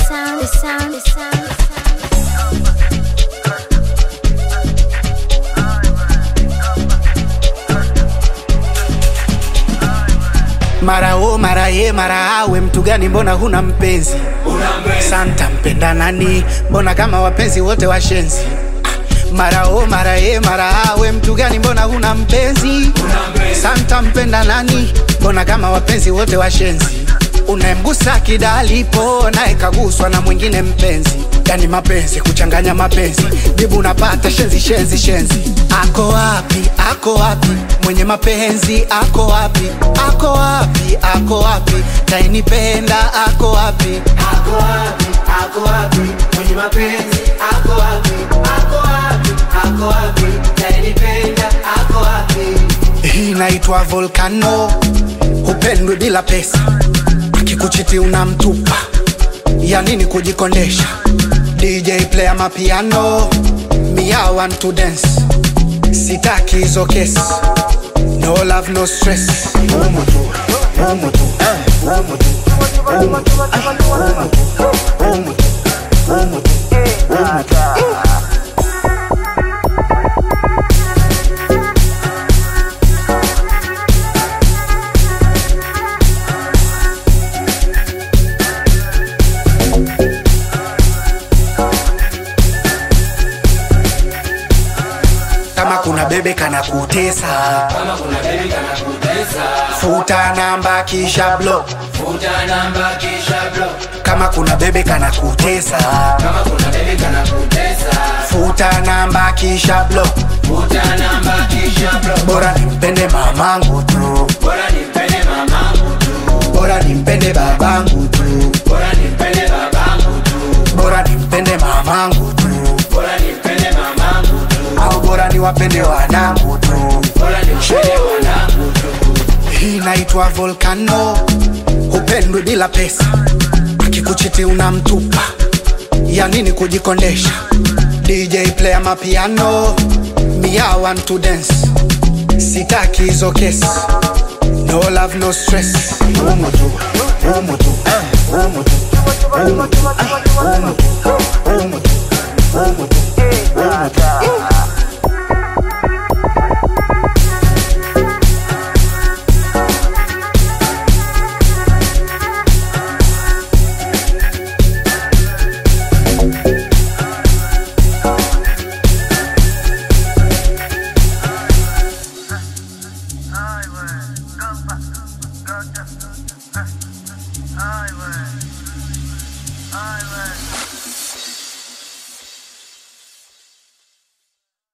sound, the sound, the sound, the sound. mara o mara ye mara awe mtu gani mbona huna mpenzi santa mpenda nani mbona kama wapenzi wote washenzi Ah, mara o mara ye mara awe mtu gani mbona huna mpenzi santa mpenda nani mbona kama wapenzi wote washenzi unayemgusa kidalipo naye kaguswa na mwingine mpenzi yani mapenzi kuchanganya mapenzi jibu unapata shenzi shenzi shenzi ako wapi ako wapi mwenye mapenzi ako wapi ako wapi ako wapi tainipenda ako wapi Ako wapi, ako wapi, mwenye mapenzi ako wapi, ako wapi, ako wapi, nayenipenda ako wapi? hii inaitwa volcano hupendwi bila pesa akikuchiti unamtupa ya nini kujikondesha dj player mapiano mia want to dance sitaki hizo kesi no love no stress Umu tu, umu tu, eh, umu tu, umu tu, ah, umu tu, umu tu, umu tu, umu tu. kama kuna bebe kana kutesa Kama kuna baby kana kutesa, futa namba kisha block futa namba kisha block. kama kuna bebe kana kutesa Kama kuna baby kana kutesa, futa namba kisha block futa namba kisha block. bora nimpende mamangu tu Bora nimpende mamangu tu, bora nimpende babangu tu bora nimpende babangu tu, bora nimpende mamangu tu bora nimpende mamangu tu, au bora niwapende wanangu tu bora nimpende wanangu tu. hii inaitwa volcano hupendwi bila pesa akikuchiti unamtupa ya nini kujikondesha dj player mapiano mia want to dance sitaki hizo kesi no love no stress umu tu umu tu eh, umu tu umu tu ah, umu tu umu tu umu tu umu tu Highway.